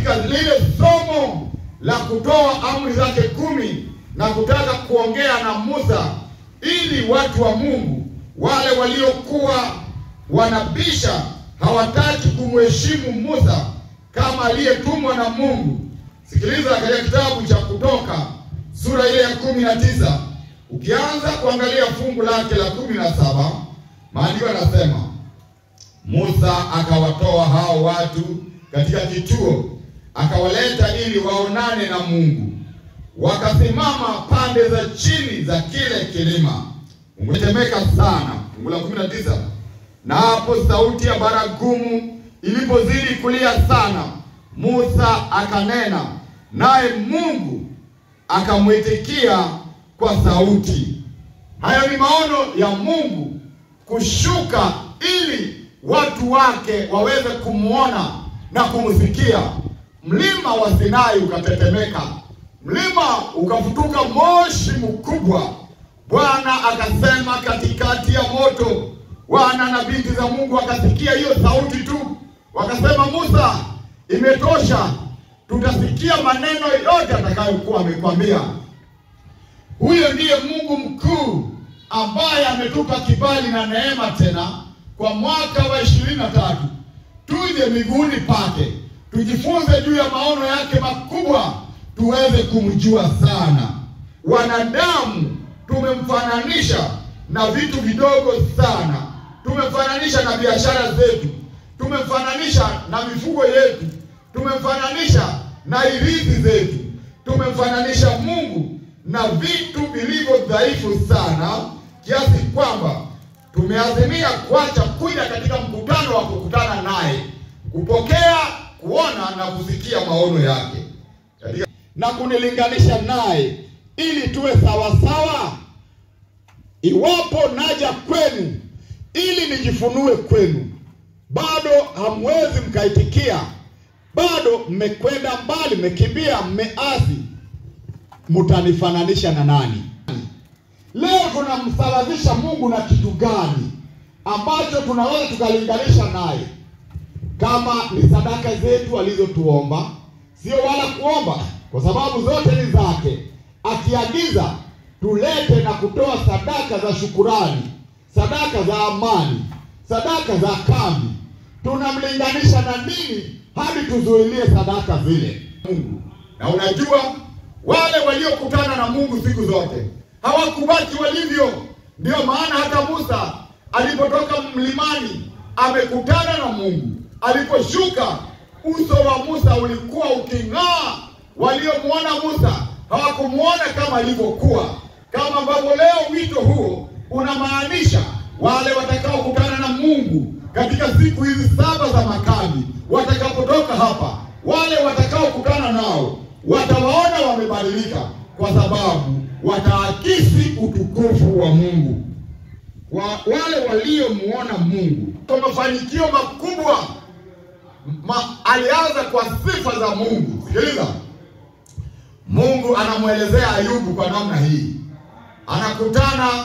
katika lile somo la kutoa amri zake kumi na kutaka kuongea na Musa ili watu wa Mungu wale waliokuwa wanabisha hawataki kumheshimu Musa kama aliyetumwa na Mungu. Sikiliza katika kitabu cha Kutoka sura ile ya kumi na tisa ukianza kuangalia fungu lake la kumi na saba maandiko yanasema Musa akawatoa hao watu katika kituo, akawaleta ili waonane na Mungu. Wakasimama pande za chini za kile kilima, ungetemeka sana. Fungu la kumi na tisa na hapo sauti ya baragumu ilipozidi kulia sana, Musa akanena naye Mungu akamwitikia kwa sauti. Hayo ni maono ya Mungu kushuka ili watu wake waweze kumwona na kumsikia. Mlima wa Sinai ukatetemeka, mlima ukafutuka moshi mkubwa. Bwana akasema katikati ya moto, wana na binti za Mungu wakasikia hiyo sauti tu, wakasema, Musa, imetosha, tutasikia maneno yote atakayokuwa amekwambia. Huyo ndiye Mungu mkuu ambaye ametupa kibali na neema tena kwa mwaka wa ishirini na tatu tuje miguuni pake tujifunze juu ya maono yake makubwa, tuweze kumjua sana. Wanadamu tumemfananisha na vitu vidogo sana, tumemfananisha na biashara zetu, tumemfananisha na mifugo yetu, tumemfananisha na irithi zetu, tumemfananisha Mungu na vitu vilivyo dhaifu sana kiasi kwamba tumeazimia kuacha kuja katika mkutano wa kukutana naye, kupokea, kuona na kusikia maono yake katika, na kunilinganisha naye ili tuwe sawasawa. Iwapo naja kwenu ili nijifunue kwenu, bado hamwezi mkaitikia, bado mmekwenda mbali, mmekimbia, mmeasi, mtanifananisha na nani? Leo tunamsawazisha Mungu na kitu gani ambacho tunaweza tukalinganisha naye? Kama ni sadaka zetu alizotuomba, sio wala kuomba, kwa sababu zote ni zake. Akiagiza tulete na kutoa sadaka za shukurani, sadaka za amani, sadaka za kambi, tunamlinganisha na nini hadi tuzuilie sadaka zile? Mungu. Na unajua wale waliokutana na Mungu siku zote hawakubaki walivyo. Ndiyo maana hata Musa alipotoka mlimani amekutana na Mungu. Aliposhuka uso wa Musa ulikuwa uking'aa. Waliomwona Musa hawakumwona kama alivyokuwa, kama ambavyo leo wito huo unamaanisha wale watakaokutana na Mungu katika siku hizi saba za makambi, watakapotoka hapa, wale watakaokutana nao watawaona wamebadilika, kwa sababu wataakisi utukufu wa Mungu. Wa, wale waliomuona Mungu kwa mafanikio makubwa ma, alianza kwa sifa za Mungu. Sikiliza, Mungu anamwelezea Ayubu kwa namna hii, anakutana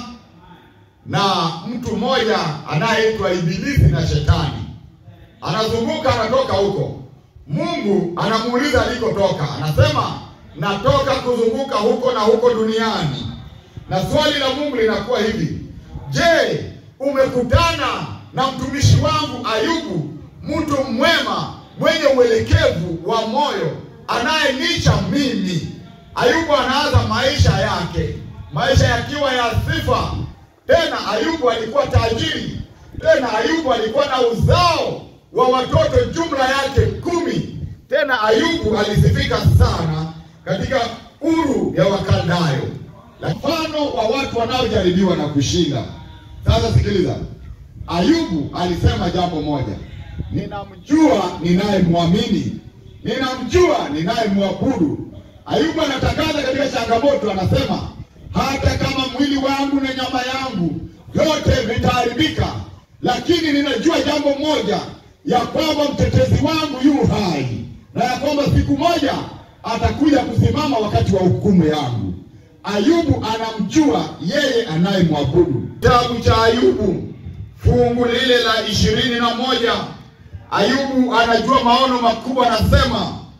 na mtu mmoja anayeitwa Ibilisi na Shetani, anazunguka anatoka huko. Mungu anamuuliza alikotoka, anasema natoka kuzunguka huko na huko duniani. Na swali la Mungu linakuwa hivi, je, umekutana na mtumishi wangu Ayubu, mtu mwema mwenye uelekevu wa moyo anayenicha mimi? Ayubu anaanza maisha yake, maisha yakiwa ya sifa. Tena Ayubu alikuwa tajiri, tena Ayubu alikuwa na uzao wa watoto jumla yake kumi. Tena Ayubu alisifika sana katika uru ya Wakaldayo, mfano wa watu wanaojaribiwa na kushinda. Sasa sikiliza, Ayubu alisema jambo moja, ninamjua ninayemwamini, ninamjua ninayemwabudu. Ayubu anatangaza katika changamoto, anasema hata kama mwili wangu na nyama yangu vyote vitaharibika, lakini ninajua jambo moja, ya kwamba mtetezi wangu yu hai na ya kwamba siku moja atakuja kusimama wakati wa hukumu yangu. Ayubu anamjua yeye anayemwabudu. Kitabu cha Ayubu fungu lile la ishirini na moja Ayubu anajua maono makubwa, anasema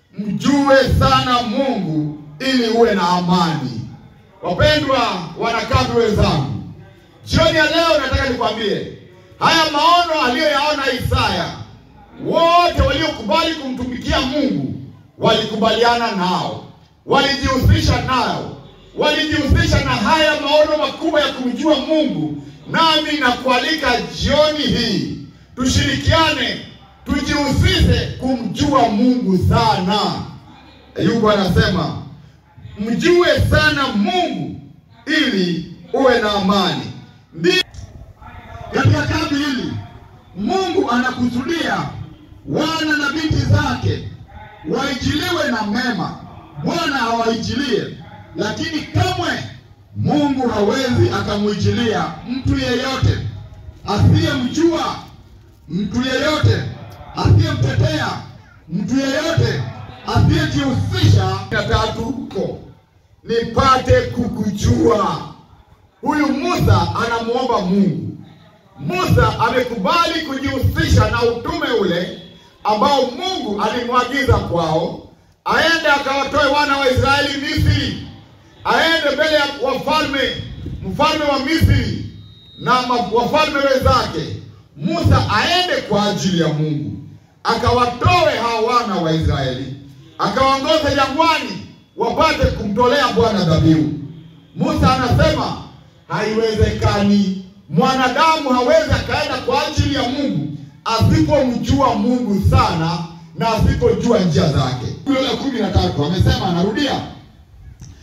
mjue sana Mungu ili uwe na amani. Wapendwa wanakambi wenzangu, jioni ya leo nataka nikwambie haya maono aliyoyaona Isaya, wote waliokubali kumtumikia Mungu walikubaliana nao, walijihusisha nao, walijihusisha na haya maono makubwa ya kumjua Mungu. Nami nakualika jioni hii tushirikiane, tujihusishe kumjua Mungu sana. Ayubu anasema mjue sana Mungu ili uwe na amani. Ndi katika kambi hili Mungu anakusudia wana na binti zake waijiliwe na mema. Bwana hawaijilie, lakini kamwe Mungu hawezi akamwijilia mtu yeyote asiyemjua, mtu yeyote asiyemtetea, mtu yeyote asiyejihusisha. na tatu huko nipate kukujua. Huyu Musa anamuomba Mungu. Musa amekubali kujihusisha na utume ule ambao Mungu alimwagiza kwao, aende akawatoe wana wa Israeli Misri, aende mbele ya wafalme, mfalme wa Misri na ma- wafalme wenzake. Musa aende kwa ajili ya Mungu, akawatoe hao wana wa Israeli, akawaongoza jangwani wapate kumtolea Bwana dhabihu. Musa anasema haiwezekani, mwanadamu hawezi akaenda kwa ajili ya Mungu asipomjua Mungu sana na asipojua njia zake. Hilo la kumi na tatu amesema, anarudia,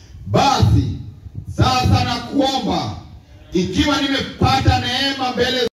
basi sasa nakuomba, ikiwa nimepata neema mbele